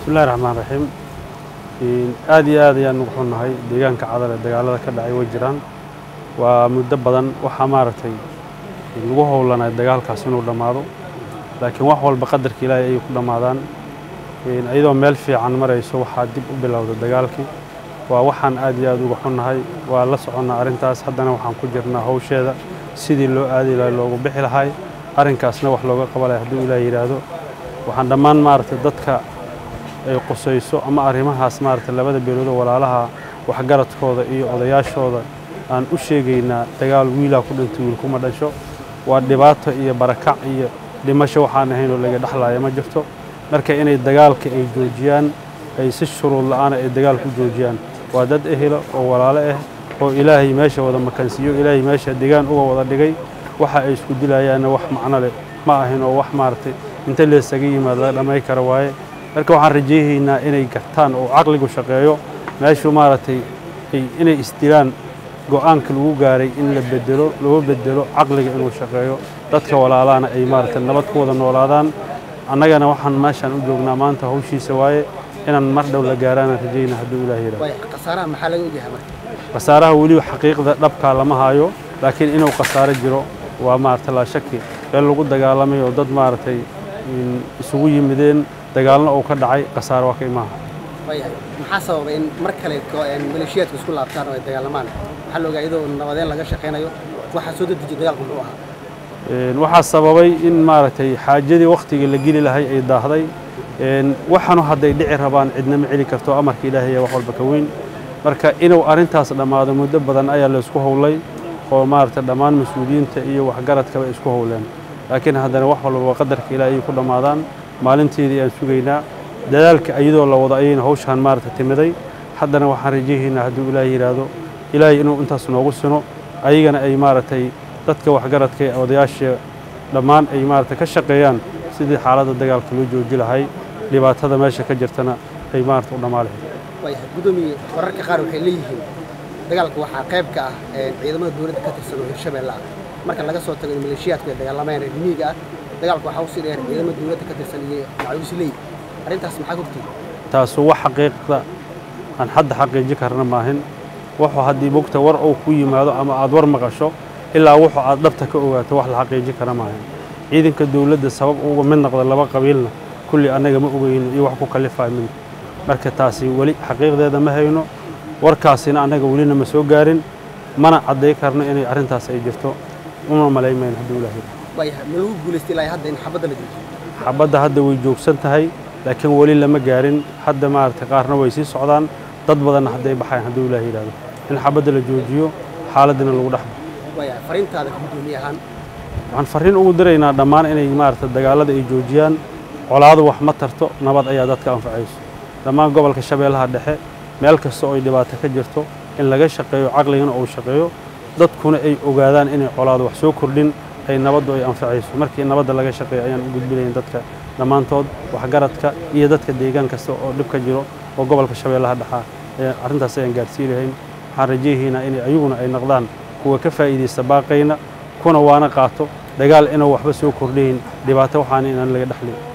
bismillahi raxmaan raxiim aad iyo aad ayaan ugu xunnahay deegaanka cadal ee dagaalada ka dhacay way jiraan waa muddo badan waxaa maaragtay lagu howlanay dagaalkaas inuu dhammaado laakiin wax walba qadarka ilaahay ayay ku dhammaadaan iyadoo meel fiican marayso waxaa dib u bilowda dagaalkii waa waxaan aad iyo aad uga xunnahay waa la soconnaa arrintaas haddana waxaan ku jirnaa howsheeda sidii loo aadi lahay loogu bixi lahay arrinkaasna wax looga qabalaya hadduu ilaah yidhaahdo waxaan dhammaan maaragtay dadka ay qusayso ama arrimahaas maaragtay labada beeloodoo walaalaha waxgaradkooda iyo odayaashooda aan u sheegaynaa dagaal wiilaa ku dhintay wiil kuma dhasho waa dhibaato iyo barakac iyo dhimasho waxaan ahayn oo laga dhexlaaya ma jirto marka inay dagaalka ay joojiyaan ay si shuruud la'aana ay dagaal ku joojiyaan waa dad ehelo oo walaalo ah oo ilaahay meesha wada makansiiyo ilaahay meesha degaan uga wada dhigay waxa ay isku dilayaanna wax macno leh ma ahin oo wax maaragtay inta leesaga yimaado la dhamay kara waaye marka waxaan rajaynaynaa inay gartaan oo caqligu shaqeeyo meeshu maaragtay inay isdilaan go'aanka lagu gaaray in la bedelo loo bedelo caqliga inuu shaqeeyo dadka walaalahana ay maaragtay nabad ku wada noolaadaan annagana waxaan meeshaan u joognaa maanta hawshiisa waaye inaan mar dhow la gaaraanaan rajayna hadduu ilaah yidhaahdo khasaaraha maxaa laga ogyahay marka khasaaraha weliba xaqiiqda dhabkaa lama hayo laakiin inuu khasaaro jiro waa maaragtay laa shaki meel lagu dagaalamay oo dad maaragtay isugu yimideen dagaalna uu ka dhacay khasaaro waa ka imaaha waayahay maxaa sababa in mar kale maleeshiyaadku isku laabtaan oo ay dagaalamaan waxaa la ogaa iyadoo nabadeen laga shaqaynayo waxaa soo dedejiyay dagaalku muxuu ahaa waxaa sababay in maaragtay xaajadii wakhtigii la geli lahay ay daahday waxaanu hadday dhici rabaan cidna ma celi karto amarka ilaahay wax walba ka weyn marka inuu arrintaas dhammaado muddo badan ayaa la isku howlay oo maaragtay dhammaan mas-uuliyiinta iyo waxgaradkaba isku howleen laakiin haddana wax walba qadarka ilaahay ay ku dhammaadaan maalinteedii aan sugaynaa dadaalka iyadoo la wado ayayna hawshaan maaragtay timiday haddana waxaan rajaynaynaa hadduu ilaahay yidhaahdo ilaahay inuu intaas noogu sino ayagana ay maaragtay dadka waxgaradka ee odayaasha dhammaan ay maaragtay ka shaqeeyaan sidii xaaladda dagaalka loo jooji lahay dhibaatada meesha ka jirtana ay maaragtay u dhammaa lahayd waayahay guddoomiye wararka qaar waxay leeyihiin dagaalka waxaa qayb ka ah ciidamada dowladda ka tirsan oo hirshabeelle ah marka laga soo tago in maleeshiyaadku ay dagaalamayaan reer miyiga ah dagaalka waxaa usii dheer ciidamada dowladda ka tirsan iyo macawisley arrintaas maxaa ogtihi taasu wax xaqiiqda aan hadda xaqiiji karna maahin wuxuu haddii bogta war uu ku yimaado ama aad war maqasho ilaa wuxuu aad dhabta ka ogaato wax la xaqiiji kara maahin ciidanka dowladda sabab uga mid noqda laba qabiilna kulli annaga ma ogeyno iyo wax ku kallifaa mid marka taasi weli xaqiiqdeeda ma hayno warkaasina annaga welina ma soo gaarin mana cadday karno inay arrintaas ay jirto uma malaymayno hadduu ilaahay waayahay ma lagu guulaystay ilaa hadda in xabadda la joojiyo xabadda hadda way joogsan tahay laakiin weli lama gaarin hadda maaragtay qaarna way sii socdaan dad badanna hadday baxayan hadduu ilaah yidhahdo in xabadda la joojiyo xaaladdina lagu dhex baxo waayahay fariintaada guddoomiye ahaan waxaan farriin ugu diraynaa dhammaan inay maaragtay dagaallada ay joojiyaan colaadu wax ma tarto nabad ayaa dadka anfacayso dhammaan gobolka shabeellaha dhexe meel kasta oo ay dhibaato ka jirto in laga shaqeeyo caqligana uu shaqeeyo dadkuna ay ogaadaan inay colaadu wax soo kordhin ay nabaddu ay anfacayso markii nabadda laga shaqeeyo ayaan u gudbinayn dadka dhammaantood waxgaradka iyo dadka deegaan kasta oo dhib ka jiro oo gobolka shabeellaha dhexaa arrintaas ayaan gaadhsii lahayn waxaan rajayhaynaa in ayaguna ay noqdaan kuwa ka faa'iidaysta baaqayna kuna waana qaato dagaal inuu waxba soo kordhayn dhibaato waxaana inaan laga dhexlin